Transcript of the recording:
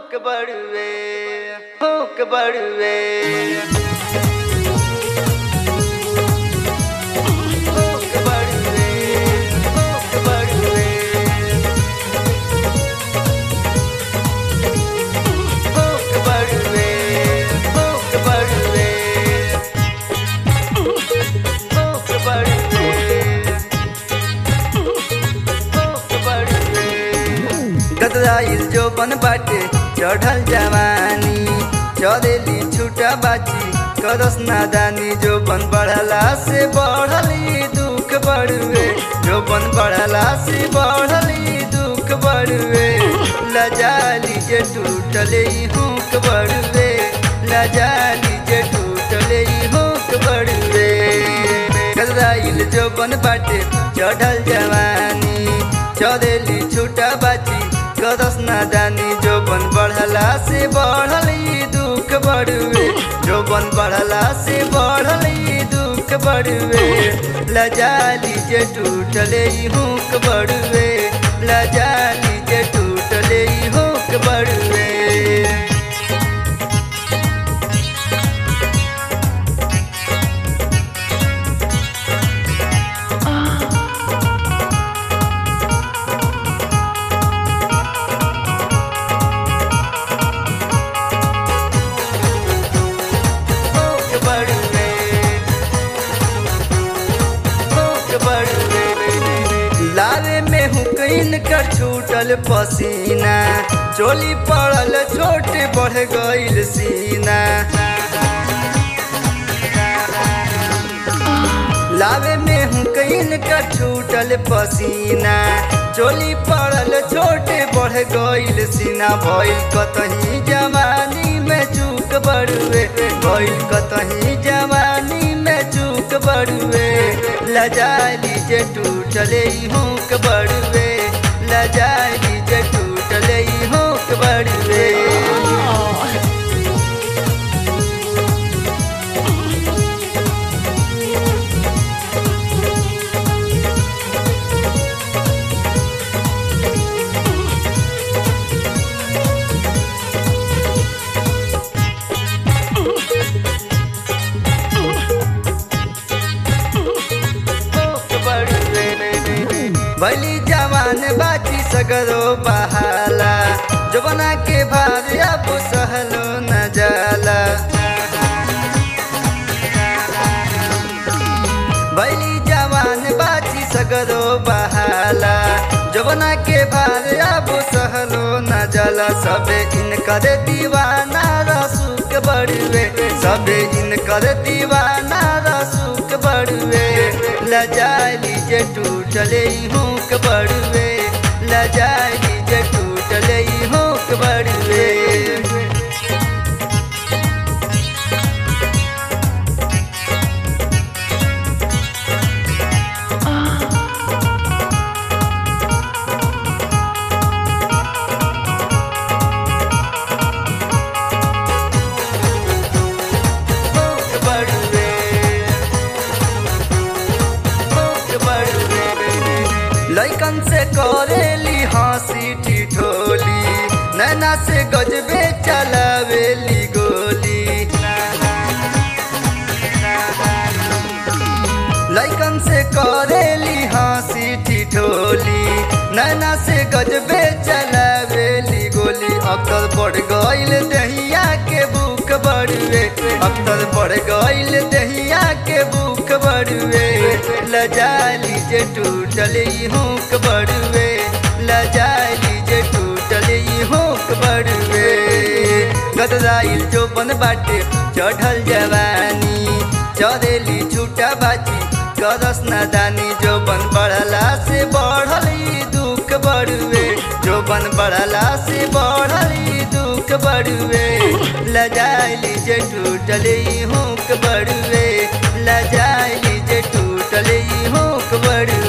hook बड़ुए hook बड़ुए hook बड़ुए हुक बड़ुए हुक बड़ुए हुक बड़ुए हुक बड़ुए हुक बड़ुए गदराइल जो बन बाटे चढ़ल जवानी चरेली छुटा बाची करस नादानी जो बन बढ़ला से बढ़ली दुख बढ़ुए जो बन बढ़ला से बढ़ली दुख बढ़ुए लजाली जे टूटले ई हुक बढ़ुए लजाली जे टूटले ई हुक बढ़ुए गदराइल जो बन बाटे चढ़ल जवानी चरेली छुटा बाची करस नादानी जो बन बढ़ला से बढ़ली दुख बढ़ुए जो बन बढ़ला से बढ़ली दुख बढ़ुए लजाली जे टूटले ई हुक बढ़ुए लजाली जे टूटले ई हुक बढ़ुए हुक बढ़ुए हुक बढ़ुए लावे में हुकैन कर छूटल पसीना चोली पड़ल छोटे बढ़ गइल सीना लावे में हुकैन कर छूटल पसीना चोली पड़ल छोटे बढ़ गइल सीना भइल कतही जवानी में चूक बड़ुए भइल कतही जवानी में चूक बड़ुए लजाली जे टूटले ई हुक बड़ुए लजाली जे टूटले ई हुक बड़ुए हुक बड़ुए भली जवान बाची सगरो बहाला जवना के भार अब सहलो न जाला भली जवान बाची सगरो बहाला जवना के भार अब सहलो न जाला सबे इनकर दीवाना रसूक बड़ुए सबे इनकर दीवाना रसूक बड़ुए लजाली जे टूटले ई हुक बड़ुए लजाली जे टूटले ई हुक बड़ुए हुक बड़ुए हुक बड़ुए लइकन से करेली हंसी ठिठोली नैना से गजबे चलावेली गोली लइकन से करेली हंसी ठिठोली नैना से गजबे चलावेली गोली अक्सर बढ़ गइल दहिया के बुक बड़ुए अक्सर बढ़ गइल दहिया के बुक बड़ुए लजाली जे टूटले ई हुक बड़ुए लजाली जे टूटले ई हुक बड़ुए गदराइल जो बन बाटे चढ़ल जवानी चरेली छूटा बाची करस नादानी जो बन बढ़ला से बढ़ली दुख बढ़ुए जो बन बढ़ला से बढ़ली दुख बढ़ुए लजाइली जे टूटले ई हुक बढ़ुए लजाइली जे टूटले ई हुक बढ़ुए